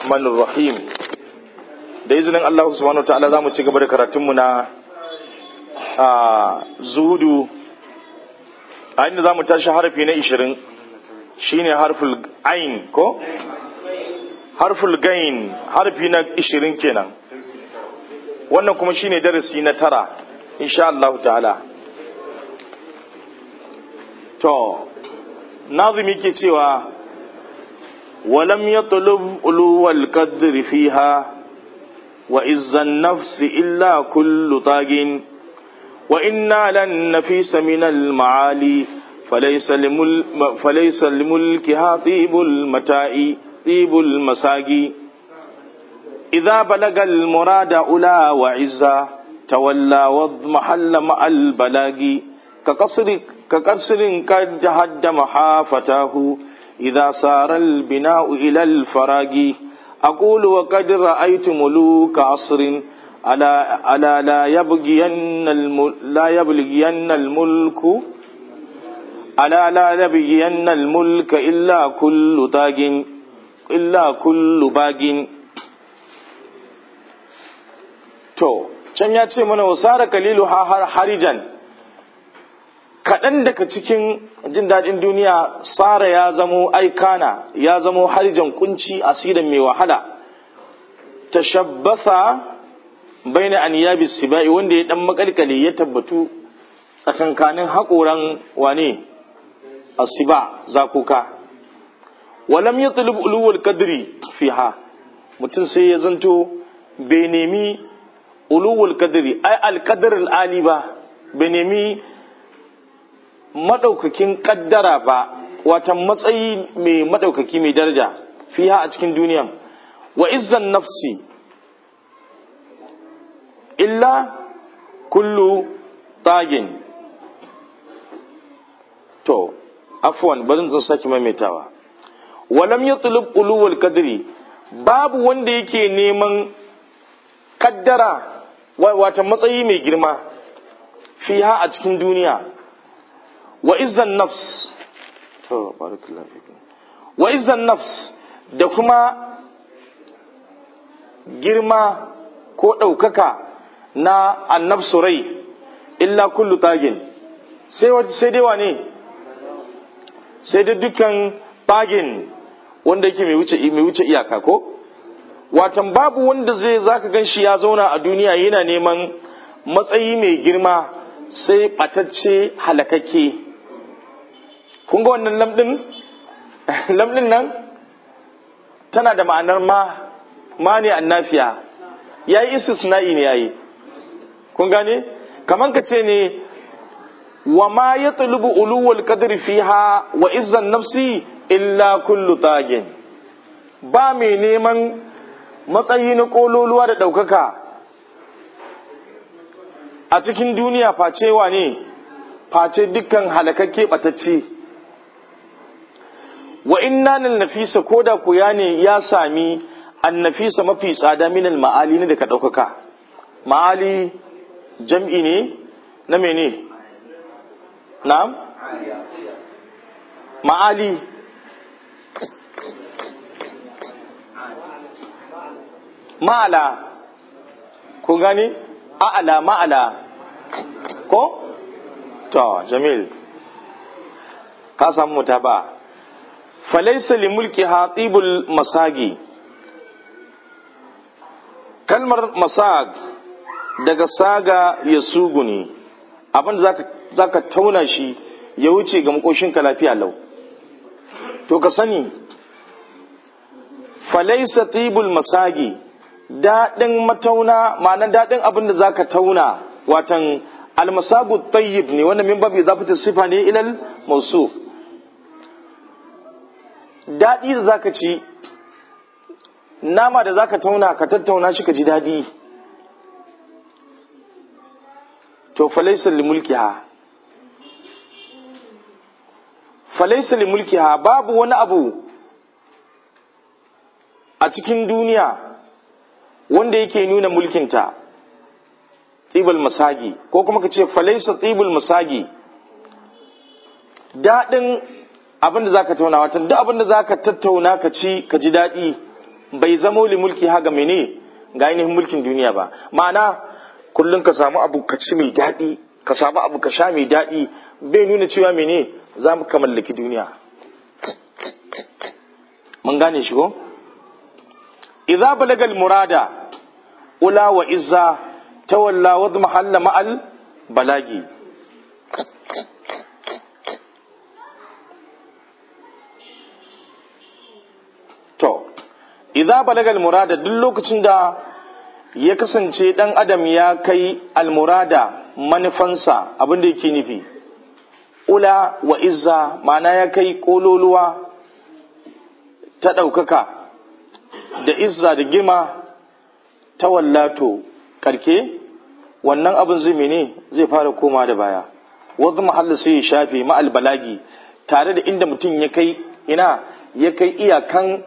الرحمن الرحيم da izinin Allah subhanahu wa ta'ala za mu ci gaba da karatunmu na a zuhudu a inda za mu tashi harfi na ishirin shine harful ain ko harful gain harfi na ishirin kenan wannan kuma shine darasi na tara insha Allah ta'ala to nazimi ke cewa ولم يطلب علو القدر فيها وإز النفس إلا كل طاغ وإنا لن نفيس من المعالي فليس, لمل فليس لملكها طيب المتاع طيب المساقي إذا بلغ المراد أولى وعزا تولى واضمحل مع البلاغ كقصر كقصر قد جهد محافتاه إذا صار البناء إلى الفراغ أقول وقد رأيت ملوك عصر ألا ألا لا يبغين لا يبلغين الملك ألا لا يبغين الملك إلا كل تاج إلا كل باغ to can ya ce mana wasara kalilu harijan kaɗan daga cikin jin daɗin duniya tsara ya zamo aikana ya zamo harijan kunci asirin mai wahala ta shabbasa bai na aniyabi sibai wanda ya ɗan makalkale ya tabbatu tsakankanin haƙoran wane asiba zakuka walam ya tulub uluwal kadri fiha mutum sai ya zanto bai nemi uluwal kadri ai alkadar al'ali ba bai nemi madaukakin kaddara ba wata matsayi mai madaukaki mai daraja fiha a cikin duniya wa izzan nafsi illa kullu tagin to afwan bari zan saki maimaitawa walam yatlub ulul kadri babu wanda yake neman kaddara wata matsayi mai girma fiha a cikin duniya wa izzan nafs to barakallahu fikum wa izzan nafs da kuma girma ko ɗaukaka na annabsu rai illa kullu tagin sai sai dai wane sai da dukkan tagin wanda yake mai wuce mai wuce iyaka ko watan babu wanda zai zaka gan shi ya zauna a duniya yana neman matsayi mai girma sai batacce halakakke kun ga wannan lamɗin lamɗin nan tana da ma'anar ma ma ne annafiya ya yi istisna'i ne ya yi kun gane kamar ka ce ne wa ma ya tulubu uluwal qadri fiha wa izzan nafsi illa kullu tagin ba mai neman matsayi na kololuwa da ɗaukaka a cikin duniya face wa ne face dukkan halakakke ɓatacce wa inna nan nafisa ko da ku ya ne ya sami an nafisa mafi tsada minal ma'ali ne daga ɗaukaka ma'ali jam'i ne na mene na ma'ali ma'ala ku gani a'ala ma'ala ko to jamil ka samu ta ba falaisa li mulki hatibul masagi kalmar masag daga saga ya sugu ne abinda za ka tauna shi ya wuce ga makoshinka lafiya lau to ka sani falaisa tibul masagi daɗin matauna ma'anar daɗin abinda za ka tauna watan almasagu tayyib ne wanda min babu zafata sifa ne ilal mausuf daɗi da zaka ci nama da zaka tauna ka tattauna shi ka ji daɗi to falaisa li mulkiha falaisa li mulkiha babu wani abu a cikin duniya wanda yake nuna mulkinta tsibul masagi ko kuma ka ce falaisa tsibul masagi daɗin abin da za ka tauna watan duk abin da za ka tattauna ka ci ka ji daɗi bai zamo li mulki haga mene ga ainihin mulkin duniya ba ma'ana kullum ka samu abu ka ci mai daɗi ka samu abu ka sha mai daɗi bai nuna cewa mene za mu ka mallaki duniya mun gane shi ko idza balagal murada ula wa izza tawalla wa mahalla ma'al balagi to idza balagal murada duk lokacin da ya kasance dan adam ya kai almurada manufansa abin da yake nufi ula wa izza ma'ana ya kai kololuwa ta ɗaukaka da izza da girma ta wallato karke wannan abin zai mene zai fara koma da baya wanzu mahalla sai ya shafe ma'al balagi tare da inda mutum ya kai ina ya kai iyakan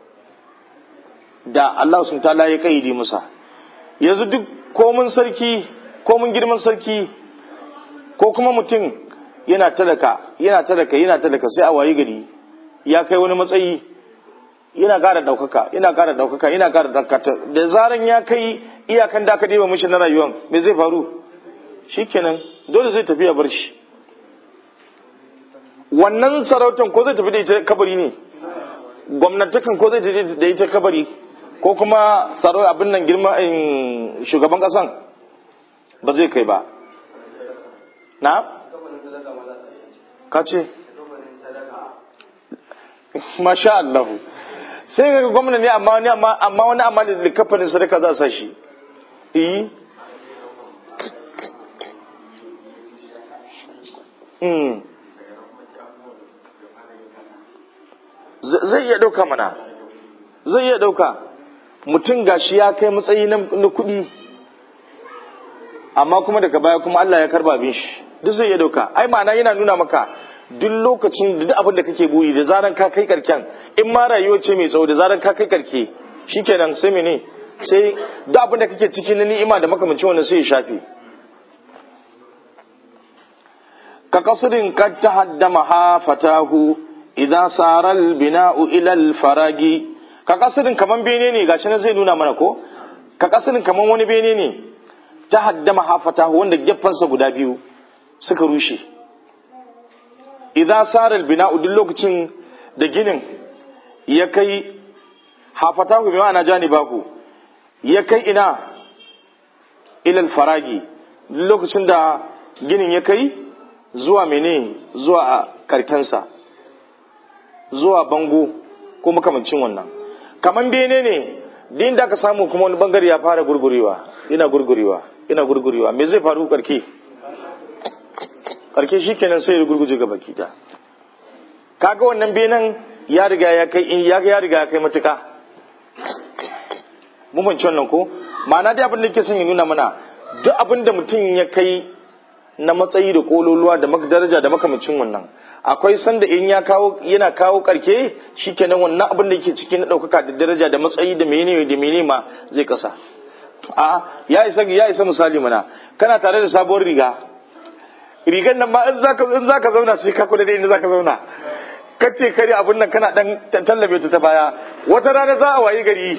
da Allah sun tala ya kaidi musa yanzu duk komin sarki komin girman sarki ko kuma mutum yana talaka yana talaka yana talaka sai a wayi gari ya kai wani matsayi yana ƙara ɗaukaka yana ƙara ɗaukaka yana ƙara ɗaukaka da zaran ya kai iyakan da aka ɗiba mishi na rayuwan me zai faru shikenan dole zai tafi ya bar shi wannan sarautan ko zai tafi da ita kabari ne gwamnatakan ko zai tafi da ita kabari ko kuma tsaro abin nan girma shugaban ƙasan ba zai kai ba na ka ce masha Allahu sai ga gwamna ne amma wani amma wani amma da kafanin sadaka za a sa shi yi zai iya ɗauka mana zai iya ɗauka mutum gashi ya kai matsayi na kuɗi amma kuma daga baya kuma Allah ya karba abin shi duk zai iya ɗauka ai ma'ana yana nuna maka duk lokacin da duk abin da kake buri da zaran ka kai karken in ma rayuwa ce mai tsawo da zaran ka kai karke shikenan sai mene sai duk abin da kake ciki na ni'ima da makamancin wannan sai ya shafe ka kasirin kad tahaddama ha fatahu idan saral bina'u ila faragi ka kasirin kaman bene ne gashi nan zai nuna mana ko ka kasirin kaman wani bene ne tahaddama ha fatahu wanda geffansa guda biyu suka rushe idan sarar bina'u duk lokacin da ginin ya kai hafata ku ma'ana janibahu ya kai ina ilal faragi duk lokacin da ginin ya kai zuwa mene zuwa a karkensa zuwa bango ko makamancin wannan kaman bene ne din da aka samu kuma wani bangare ya fara gurgurewa ina gurgurewa ina gurgurewa me zai faru karke karke shi kenan sai ya gurguje ga baki da kaga wannan benen ya riga ya kai ya ya riga ya kai matuka mun fahimci wannan ko ma'ana dai abin da yake son ya nuna mana duk abin da mutum ya kai na matsayi da kololuwa da daraja da makamacin wannan akwai sanda in ya kawo yana kawo karke shikenan wannan abin da yake cikin na daukaka da daraja da matsayi da menene da menene ma zai kasa a ya isa ya isa misali mana kana tare da sabuwar riga rigan nan ma in zaka in zaka zauna sai ka kula da inda zaka zauna kace kare abun nan kana dan tallabe ta ta baya wata rana za a wayi gari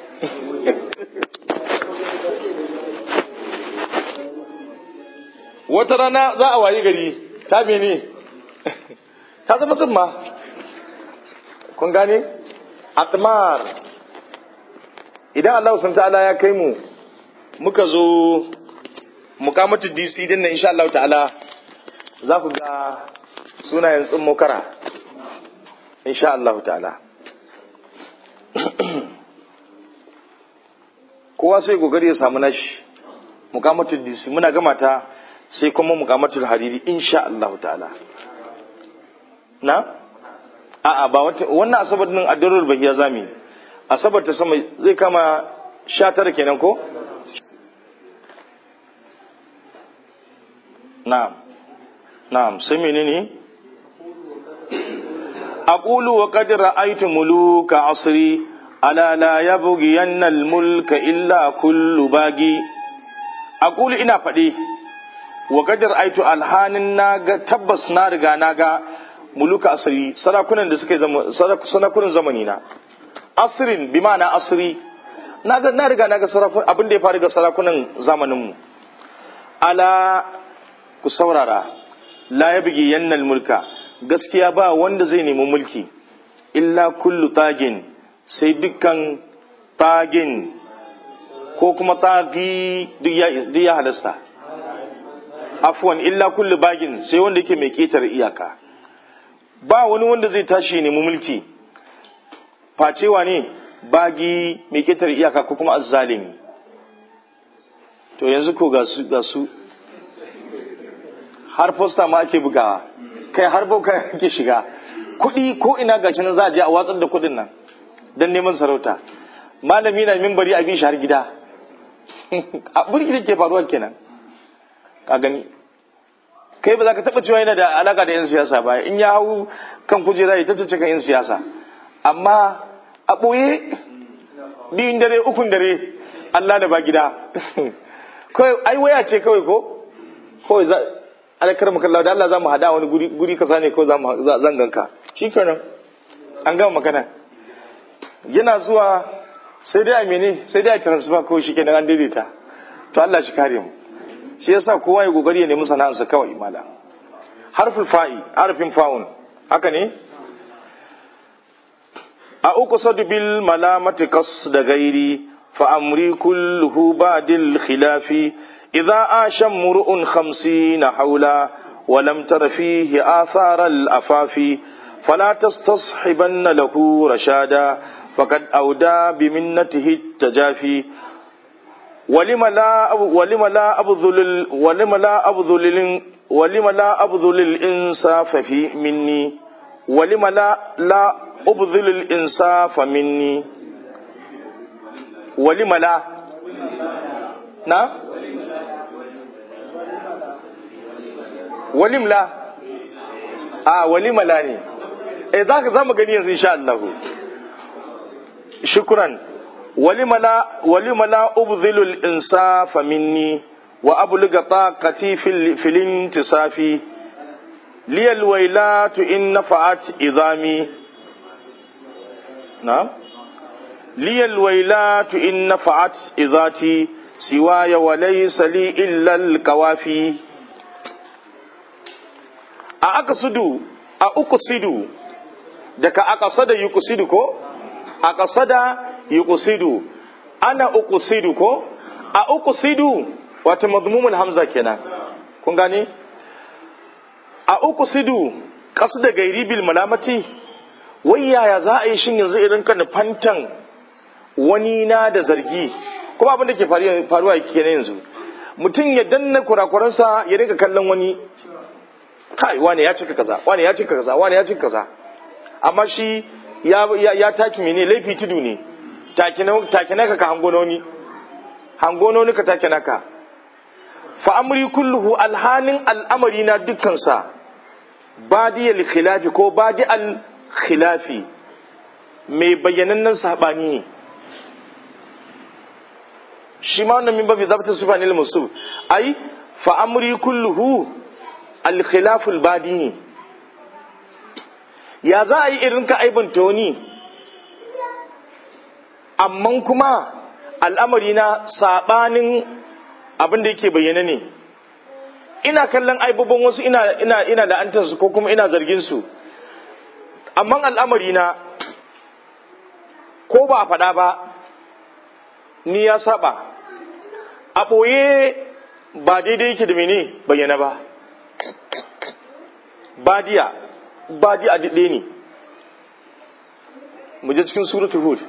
wata rana za a wayi gari ta mene ta zama tsumma kun gane atmar idan Allah sun ta'ala ya kai mu muka zo mukamatu DC din nan insha Allah ta'ala za ku ga sunayen tsummo kara insha Allah ta'ala kowa sai gogari ya samu nashi mukamatu DC muna gama ta sai kuma mukamatul hariri insha Allah ta'ala na a'a ba wannan asabar din addarul bahiya zami asabar ta sama zai kama 19 kenan ko na'am na'am sai menene aqulu wa qad ra'aytu muluka asri ala la yabghiyanna al-mulka illa kullu bagi aqulu ina faɗi wa gadar aitu alhanin na ga tabbas na riga na ga muluka asiri sarakunan da suka yi sarakunan zamani na asrin bi ma'ana asri na ga na riga na ga sarakun abin da ya faru ga sarakunan zamanin mu ala ku saurara la yabgi yannal mulka gaskiya ba wanda zai nemi mulki illa kullu tagin sai dukkan tagin ko kuma tagi duk ya halasta afwan illa kullu bagin sai wanda yake mai ketar iyaka ba wani wanda zai tashi nemi mulki facewa ne bagi mai ketar iyaka ko kuma azzalimi to yanzu ko ga su ga su har posta ma ake bugawa kai har bauka ake shiga kuɗi ko ina gashi nan za a je a watsar da kuɗin nan don neman sarauta malami na mimbari a shi har gida a burki da ke faruwa kenan ka gani kai ba za ka taɓa cewa yana da alaka da 'yan siyasa ba in ya hau kan kujera ya tattace kan 'yan siyasa amma a ɓoye biyun dare ukun dare Allah da ba gida kawai ai waya ce kawai ko kawai za alakar makallawa da Allah za mu hada wani guri guri kasa ne ko zan ganka shi kenan an gama magana yana zuwa sai dai a mene sai dai a transfer ko shi kenan an daidaita to Allah shi kare mu shi yasa kowa ya kokari ya nemi sana'arsa kawai mala harful fa'i harfin fa'un haka ne a uku sadu bil malamati qas da gairi fa amri kulluhu ba'dil khilafi idza asha mur'un 50 hawla wa lam tara fihi athara al afafi fala tastashibanna lahu rashada faqad awda bi minnatihi tajafi ولم لا ولم لا أبذل ولم لا أبذل ولم لا أبذل الإنصاف في مني ولم لا لا أبذل الإنصاف مني ولم لا نعم ولم لا آه ولم لا ني إيه ذاك زما غني إن شاء الله شكرا ولم لا ولم لا أبذل الإنصاف مني وأبلغ طاقتي في, في الانتصاف لي الويلات إن نفعت إظامي نعم لي الويلات إن نفعت إذاتي سواي وليس لي إلا الكوافي أقصد أقصد دك أقصد يقصد كو أقصد yuqsidu ana uqsidu ko a uqsidu wato madmumul hamza kenan kun gane a uqsidu qasda gairi bil malamati wai yaya za a yi shin yanzu irin kan fantan wani na da zargi kuma abin da ke faruwa kenan yanzu mutum ya danna kurakuransa ya rika kallon wani kai wani ya cika kaza wani ya cika kaza wani ya cika kaza amma shi ya ya taki mene laifi tudu ne take naka ka hangononi hangononi ka take naka fa amri kulluhu alhanin al'amari na dukkansa badi al khilafi ko badi al khilafi mai bayyanannen sabani ne shi ma wannan min babi zabta sifa ne musu ai fa amri kulluhu al khilaful badi ne ya za a yi irin ka aibanta wani amma kuma al'amari na saɓanin abin da yake bayyana ne ina kallon aibubban wasu ina ina ina la'antarsu ko kuma ina zargin su amma al'amari na ko ba a faɗa ba ni ya saba a ɓoye ba daidai yake da mene bayyana ba badiya badiya daɗe ne mu je cikin suratul hud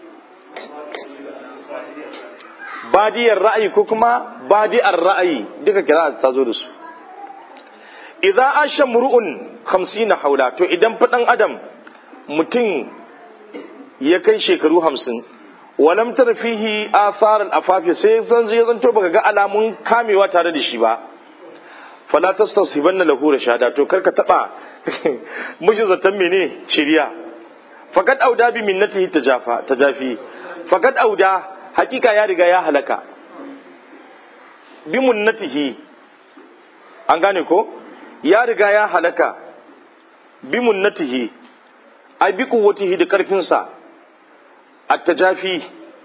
badiyar ra'ayi ko kuma badiyar ra'ayi duka kira ta zo da su idza asha mur'un 50 haula to idan fadan adam mutum ya kai shekaru 50 walam tar fihi athar al-afafi sai zan je zan to baka ga alamun kamewa tare da shi ba fala tastasibanna lahu rashada to karka taba miji zatan mene shiriya fakat auda bi minnatihi tajafa tajafi fakat auda hakika ya riga ya halaka bi munnatihi an gane ko ya riga ya halaka bi munnatihi ai bi kuwatihi da karfinsa attajafi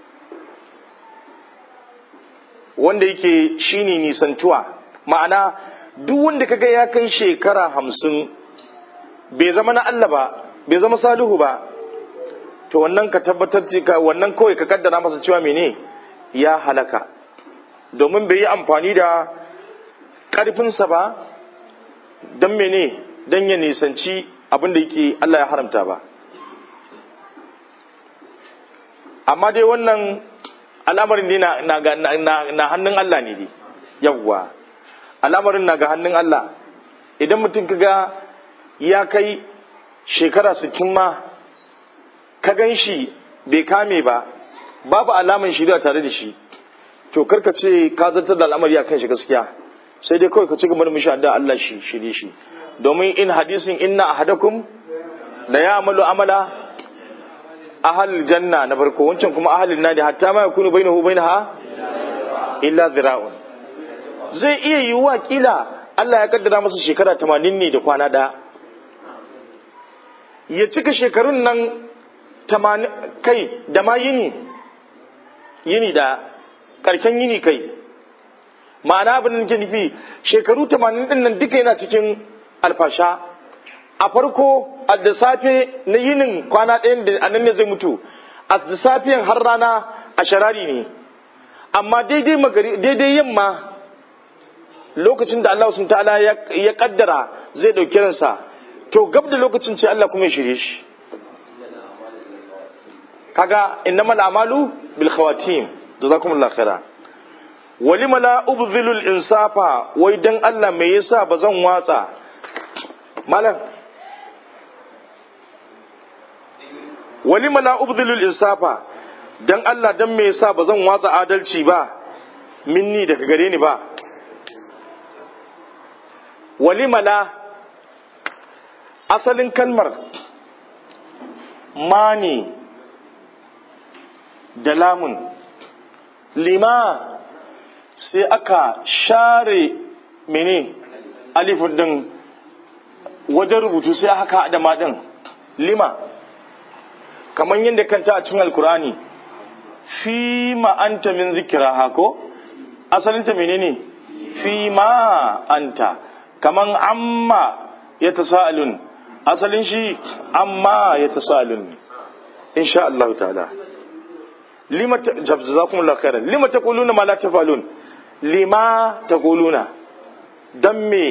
wanda yake shine nisantuwa ma'ana duk wanda kaga ya kai shekara hamsin bai zama na Allah ba bai zama salihu ba to wannan ka tabbatar ka wannan kawai ka kaddara masa cewa mene ya halaka domin bai yi amfani da ƙarfinsa ba don mene don ya nisanci abin da yake Allah ya haramta ba amma dai wannan al'amarin ne na hannun Allah ne dai yawwa al'amarin na ga hannun Allah idan mutum kaga ya kai shekara sittin ma ka gan shi bai kame ba babu alaman shirya tare da shi to karka ce ka zartar da al'amari akan shi gaskiya sai dai kawai ka ci gaba da mishi da Allah shi shirye shi domin in hadisin inna ahadakum la ya'malu amala ahal janna na farko wancan kuma ahalin nadi hatta ma yakunu bainahu bainaha illa zira'un zai iya yiwuwa kila Allah ya kaddara masa shekara 80 ne da kwana ɗaya ya cika shekarun nan kai da ma yini yini da ƙarshen yini kai ma'ana abin da nufi shekaru 80 din nan duka yana cikin alfasha a farko a da safe na yinin kwana ɗayan da anan ne zai mutu a da safiyan har rana a sharari ne amma daidai magari daidai yamma lokacin da Allah sun ta'ala ya kaddara zai ɗauki ransa to gab da lokacin ce Allah kuma ya shirye shi kaga innamal a'malu bil khawatim jazakumullahu khaira walima la ubzilul insafa wai dan Allah me yasa bazan watsa malam walima la ubdilul insafa dan Allah dan me yasa bazan watsa adalci ba minni daga gare ni ba walima la asalin kalmar mani da lamun lima sai aka share mene alifin din wajen rubutu sai haka haɗa maɗin lima kamar yadda kanta a cikin alkurani fi ma'anta min zikira hako asalinta menene fi ma'anta kamar amma ya ta sa'alun asalin shi amma ya ta sa'alun insha Allah ta'ala lima jazakumullahu khairan lima taquluna ma la tafalun lima taquluna dan me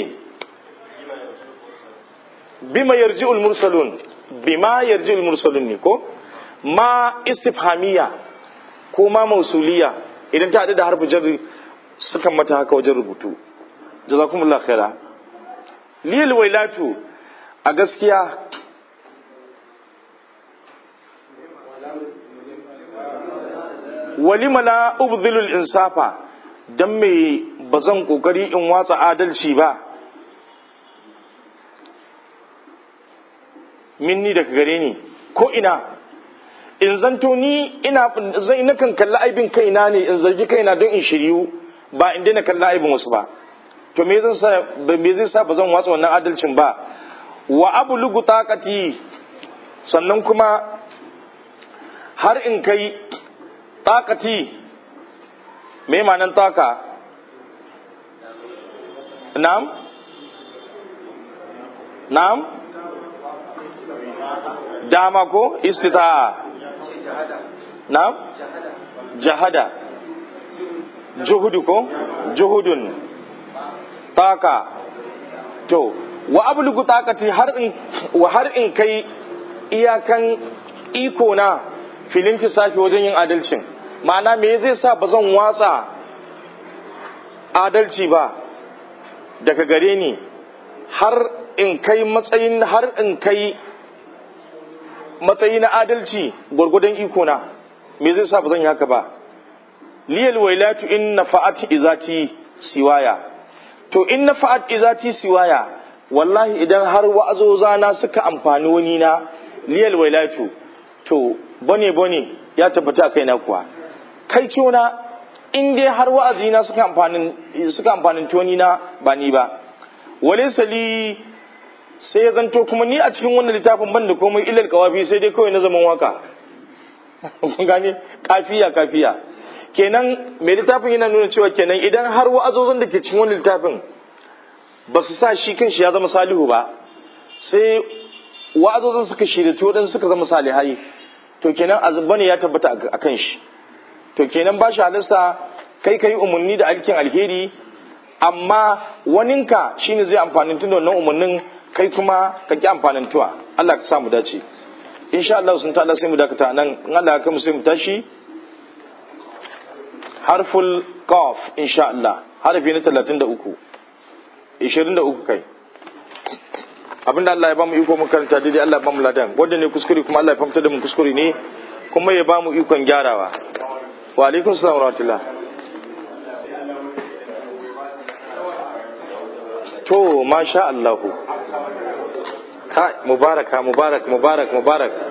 bima yarji'ul mursalun bima yarji'ul mursalun ne ko ma istifhamiya ko ma mausuliya idan ta haɗu da harfi jarri sukan mata haka wajen rubutu jazakumullahu khaira liyal wailatu a gaskiya walima la ubdhilul insafa dan me bazan kokari in watsa adalci ba minni daga gare ni ko ina in zanto ni ina zai nakan kalli aibin kaina ne in zargi kaina don in shiryu ba in daina kalli aibin wasu ba to me zan sa me zai sa bazan watsa wannan adalcin ba wa ablugu taqati sannan kuma har in kai takati me manan taka na'am na'am dama ko istita'a na'am jahada juhudu ko juhudun taka to wa ablugu takati har in wa har in kai iyakan iko na filin tisafi wajen yin adalcin ma'ana me zai sa ba zan watsa adalci ba daga gare ni har in kai matsayin har in kai matsayi na adalci gwargwadon iko na me zai sa ba zan yi haka ba liyal wailatu in nafa'at izati siwaya to in nafa'at izati siwaya wallahi idan har wa'azoza na suka amfani wani na liyal wailatu to bane bane ya tabbata kai na kuwa kai ciona in dai har wa'azi na suka amfanin suka amfanin toni na ba ni ba wale sali sai ya zanto kuma ni a cikin wannan littafin ban da komai ilal kawafi sai dai kawai na zaman waka kun gane kafiya kafiya kenan mai littafin yana nuna cewa kenan idan har wa'azozin da ke cikin wani littafin ba su sa shi kanshi ya zama salihu ba sai wa'azozin suka shirya to suka zama salihai to kenan azubba ne ya tabbata a kan shi to kenan ba shi halasta kai kai umarni da alkin alheri amma waninka shine zai amfanin tun da wannan umarnin kai kuma ka ki amfanin tuwa Allah ka samu dace insha Allah sun ta sai mu dakata nan in Allah ya kai mu sai mu tashi harful qaf insha Allah harfi na 33 23 kai abinda Allah ya bamu iko mu karanta daidai Allah ya bamu ladan wanda ne kuskure kuma Allah ya famta da mu kuskure ne kuma ya bamu ikon gyarawa wa alaikum salam wa rahmatullah to masha Allah kai mubaraka mubarak mubarak mubarak